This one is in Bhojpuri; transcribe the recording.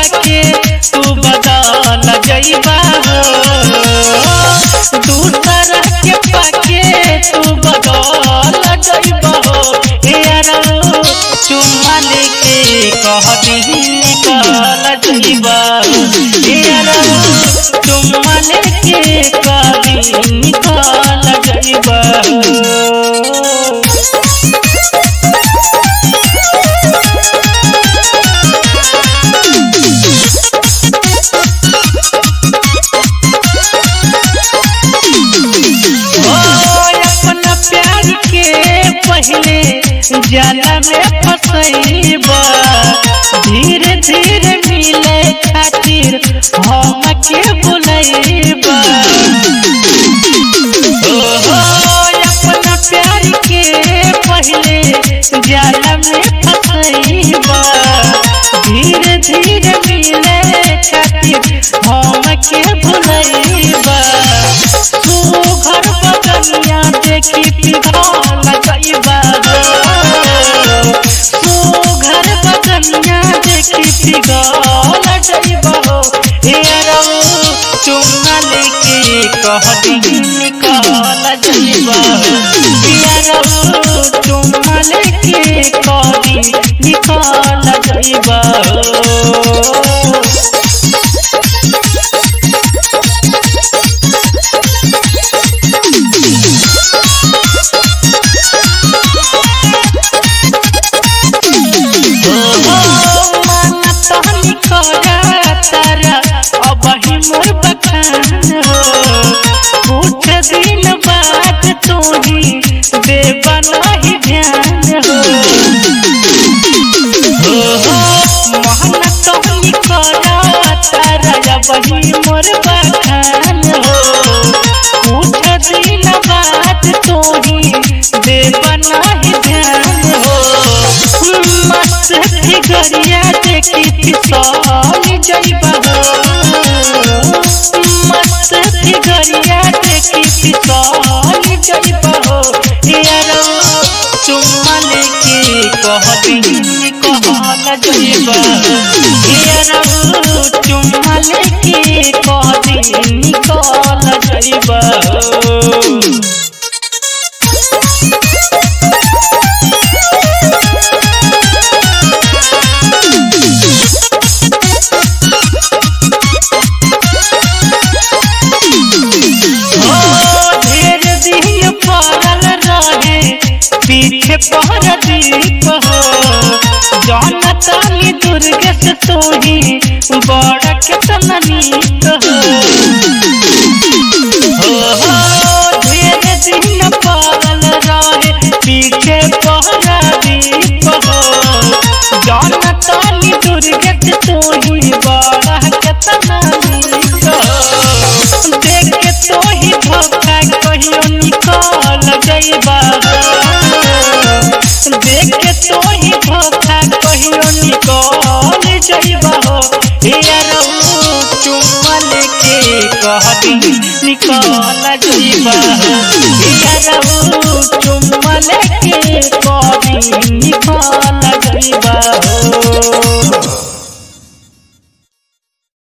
पाके तू बदल जइबा हो दूसरा के पाके तू बदल जइबा हो यारो चुम्मा लेके कह दी निकल जइबा यारो चुम्मा लेके कह दी निकल जइबा ओ अपना प्यार के पहले जाला में फसैबा धीरे धीरे मिले खातिर हम के बुलैबा ओ अपना प्यार के पहले जाला में फसैबा धीरे धीरे मिले खातिर हम के बुलैबा तू घर बदनिया देखी पिघल गईबा तू घर बदनिया देखी पिघल गईबा हो हेरो चुम्मा लेके कह दी निकल जईबा हेरो चुम्मा लेके कह दी निकल जईबा माना तहनी करा तारा अब ही मोर बखान हो कुछ दिन बाद तू ही देवा नहीं ध्यान हो माना तहनी करा तारा अब ही मोर बखान हो कुछ दिन बाद तू ही देवा नहीं ध्यान हो मस्त फिगरिया देखी फिसल जइबा हो मस्त फिगरिया देखी फिसल जइबा हो यारो चुम्मा लेके कह दी कहल जइबा यारो चुम्मा लेके कह दी निकल जइबा हो ओ ढेर दिन पड़ल रहे पीछे पहर दीप हो जौन ताली दुर्ग से तोही बड़ केतना नीक हो हो ढेर दिन पड़ल रहे पीछे पहर दीप हो जौन ताली दुर्ग से तोही बड़ केतना नीक हो देख के तो ही धोखा कहियो निकल जइबा देख के तो ही धोखा कहियो निकल जइबा हो यारो चुम्मा लेके कह दी निकल जइबा यारो चुम्मा लेके कह दी निकल जइबा हो